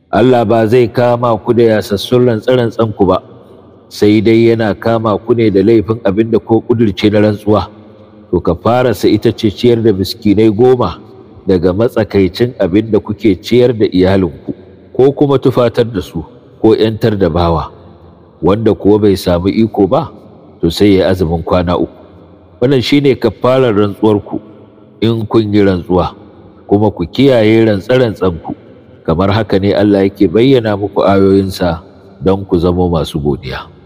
Allah ba zai kama ku da yasassun rantsa ku ba sai dai yana kama ku ne da laifin abin da ko ƙudurce na rantsuwa to ka fara sa ita ce ciyar da miskinai goma daga matsakaicin abin da kuke ciyar da iyalinku ko kuma tufatar da su ko ‘yantar da bawa wanda kuwa bai samu iko ba to sai ya azumin kwana uku wannan shine kafarar rantsuwarku in kun yi rantsuwa kuma ku kiyaye rantsa-rantsanku kamar haka ne Allah yake bayyana muku ayoyinsa don ku zama masu godiya.